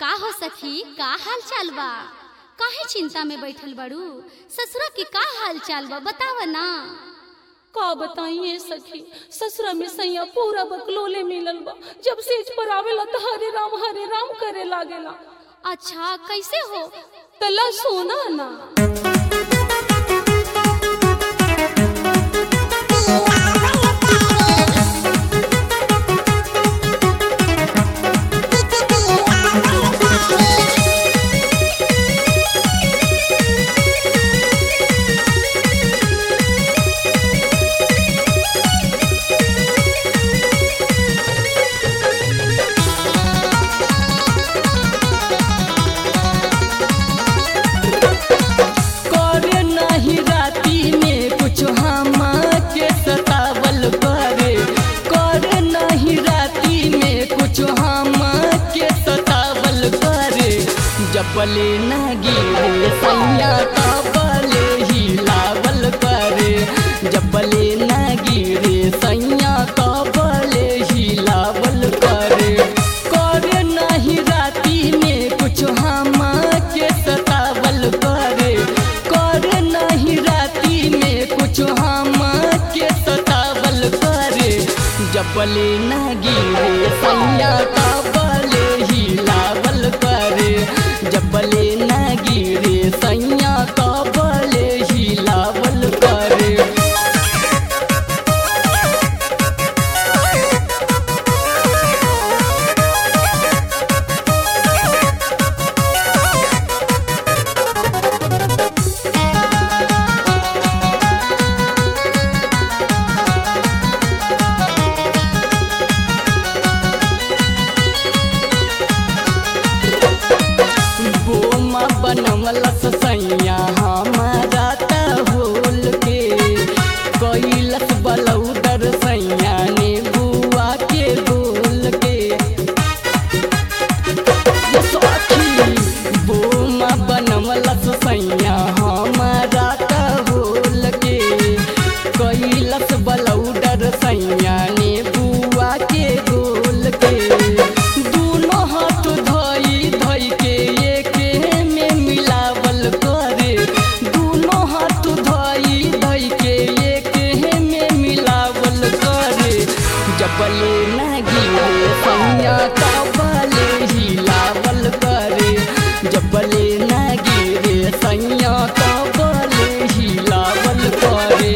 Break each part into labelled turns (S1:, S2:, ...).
S1: का हो सखी का हाल चाल बा काहे चिंता में बैठल बड़ू ससुरा के का हाल चाल बा बताव ना
S2: का बताइए सखी ससुरा में सैया पूरा बकलोले मिलल बा जब सेज पर आवेला तो हरे राम हरे राम करे लागेला
S1: अच्छा कैसे हो
S2: तला सोना ना करे नहीं राती में कुछ हम के सतावल करे करे नहीं राती में कुछ हम के सतावल करे जबले न गिरे सैया तबले ही लावल करे जबले न गिरे सैया तबले ही लावल करे करे नहीं राती में कुछ हम के सतावल करे करे नहीं राती में कुछ हम के सतावल करे जबले न गिरे सैया तबले ही लावल करे जबले न गिरे सैया तबले ही लावल करे बोमा बनवलस सैया हमारा त होल के कैलस बलौदर सैया ने बुआ के बोल के ये सखी बोमा बनवलस सैया हमारा त होल के कैलस बलौदर सैया ने बुआ के गोल के दूनो हाथ धई धई के एके में मिलावल करे दूनो हाथ धई धई के एके में मिलावल करे जबले न गिरे सैया तबले ही लावल करे जबले न गिरे सैया तबले ही लावल करे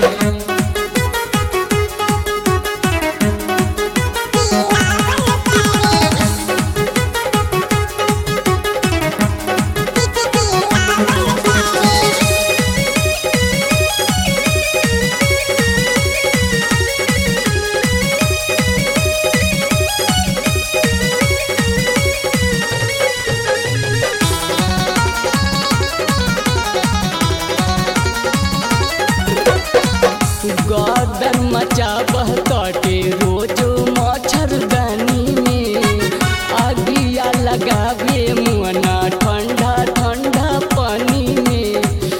S2: गदर मचाबह काटे रोजो मच्छरदानी में अगिया लगावे मुअना ठंडा ठंडा पानी में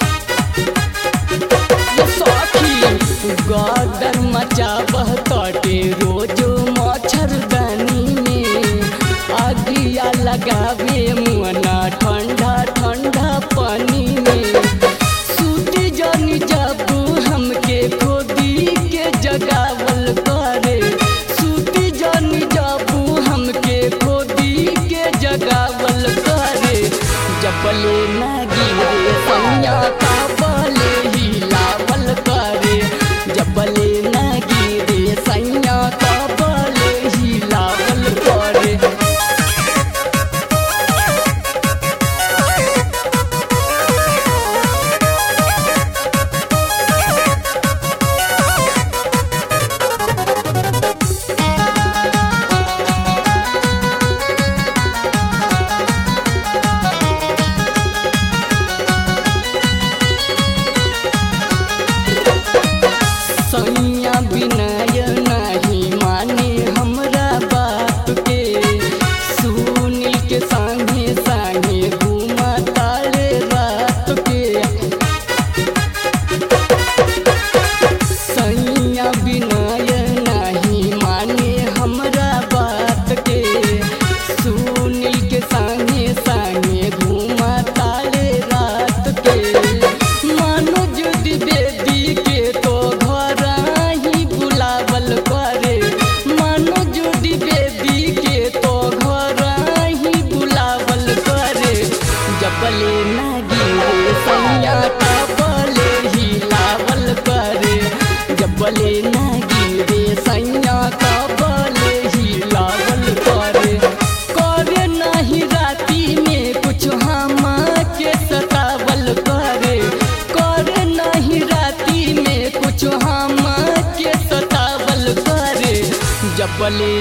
S2: ये सखी गदर मचाबह काटे रोजो मच्छरदानी में अगिया लगावे मुअना ठंडा ठंडा पानी में सूती जानी जाबू हमके खोदी के जगावल करे सूती जानी जाबू हमके खोदी के जगावल करे जबले न गिरे सैया ताबले ही लावल करे जबले न गिरे सैया ताबले ही लावल करे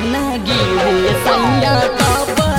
S3: ना गिरे सैया कब